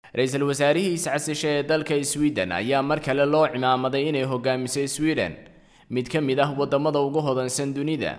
ra-iisul wasaarihii iscasisha ee dalka sweden ayaa mar kale loo cimaamaday inay hogaamisay sweden mid ka mid ah wadamada ugu hodansan dunida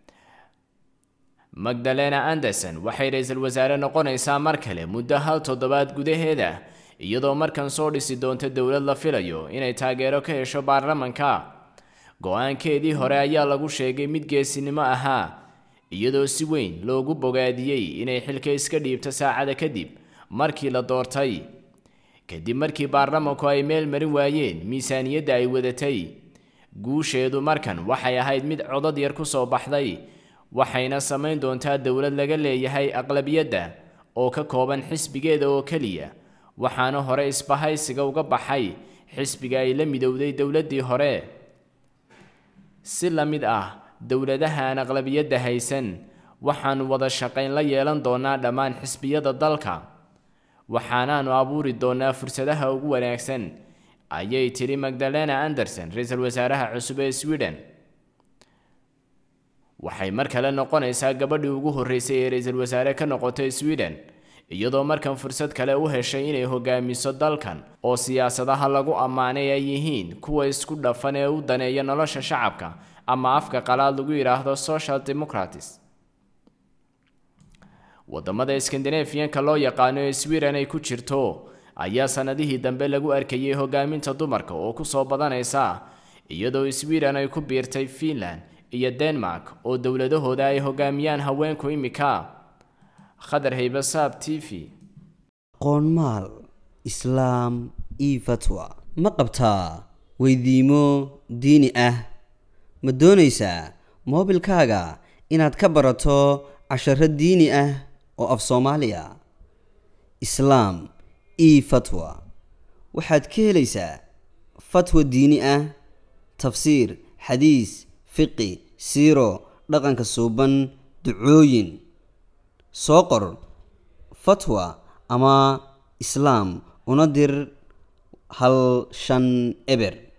magdalena anderson waxay ra-iisul wasaare noqonaysaa mar kale muddo hal toddobaad gudaheeda iyadoo markan soo dhisi doonta dowlad la filayo inay taageero ka hesho baarlamanka go-aankeedii hore ayaa lagu sheegay mid geesinimo ahaa iyadoo si weyn loogu bogaadiyey inay xilka iska dhiibto saacada kadib markii la doortay kadib markii baarlamanku ay meel marin waayeen miisaaniyadda ay wadatay guusheedu markan waxay ahayd mid codad yar ku soo baxday waxayna samayn doontaa dowlad laga leeyahay aqlabiyadda oo ka kooban xisbigeeda oo keliya waxaana hore isbahaysiga uga baxay xisbiga ay la midowday dowladdii hore si la mid ah dowladaha aan aqlabiyadda haysan waxaanu wada shaqayn la yeelan doonaa dhammaan xisbiyada dalka waxaanaanu abuuri doonaa fursadaha ugu wanaagsan ayay tidhi magdalena anderson ra-iisul wasaaraha cusub ee sweden waxay mar kale noqonaysaa gabadhii ugu horreysay ee ra-iisul wasaare ka noqotay sweden iyadoo markan fursad kale u heshay inay hogaamiso dalkan oo siyaasadaha lagu ammaanay ay yihiin kuwa isku dhafan ee u daneeya nolosha shacabka ama afka qalaad lagu yidhaahdo social democratis wadamada skandinafiyanka loo yaqaano ee sweden ay ku jirto ayaa sanadihii dambe lagu arkayay hogaaminta dumarka oo kusoo badanaysa iyadoo sweden ay ku biirtay finland iyo denmark oo dowladahooda ay hogaamiyaan haweenku imika khadar haybasaab t v qoonmaal islaam io fatwa ma qabtaa weydiimo diini ah ma doonaysaa moobilkaaga inaad ka barato casharo diini ah oo af soomaaliya islaam io fatwa waxaad ka helaysaa fatwa diini ah tafsiir xadiis fiqi siiro dhaqanka suuban ducooyin soo qor fatwa ama islaam una dir hal shan eber